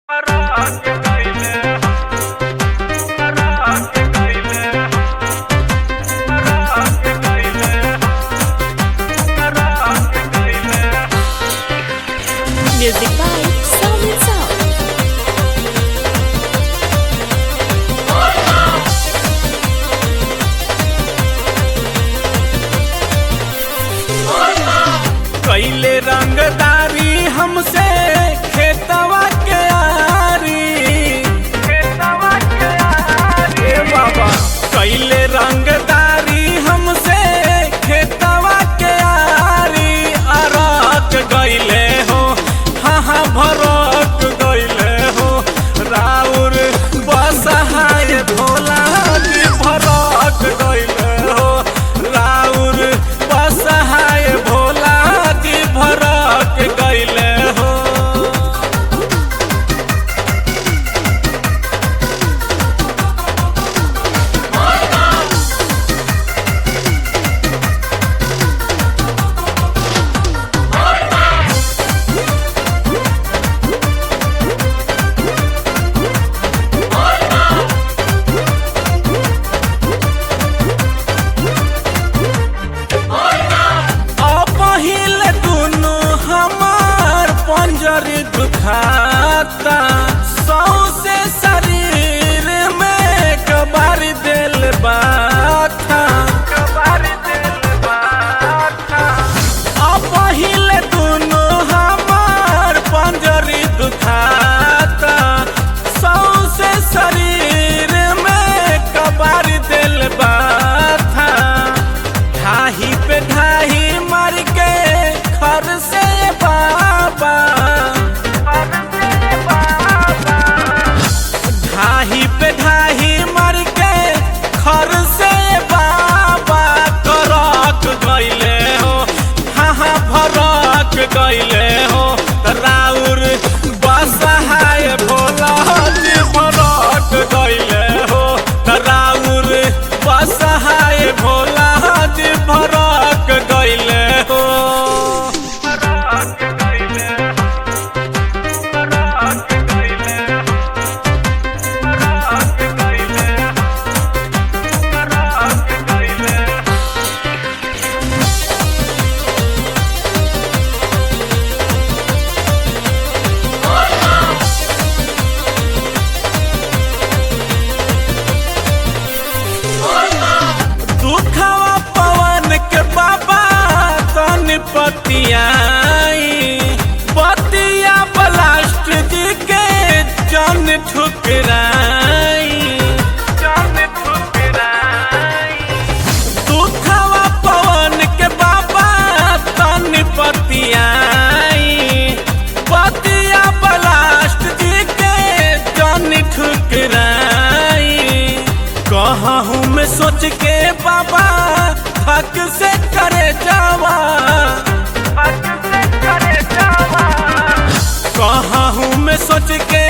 Music by Sound and Sound. कैले रंगदारी हमसे खेतवा के आरी खेतवा के आरी ए बाबा कैले रंगदारी हमसे खेतवा के आरी अरक गईले हो हाँ हाँ भरक गईले हो राउर बसहाय भोला जी भरक गईले हो राउर बसहाय भोला जी भरक गईले हो अपहिल दुनु हमार पंजर दुखाता सौसे शरीर में कबार दिल बाथा कबार दिल बाथा अपहिल दुनु हमार पंजर दुखाता सौसे शरीर में कबार दिल बाथा ढाही पे ढाही मर के खर से बाबा ढाही पे ढाही मर के खर से बाबा करक गईले हो हाँ हाँ भरक गईले हो त राउर बसहाय भोला जी भरक गईले हो त राउर बसहाय भोला जी भरक गईले हो भरक गईले भरक गईले भरक गईले भरक गईले दुखवा पवन के बाबा तन पतियाई पतिया ब्लास्ट जी के जन ठुकराई जन ठुकराई दुखवा पवन के बाबा तन पतियाई पतिया ब्लास्ट जी के जन ठुकराई कहूँ मैं सोच के बाबा हक से करे जावा हक से करे जावा कहूँ मैं सोच के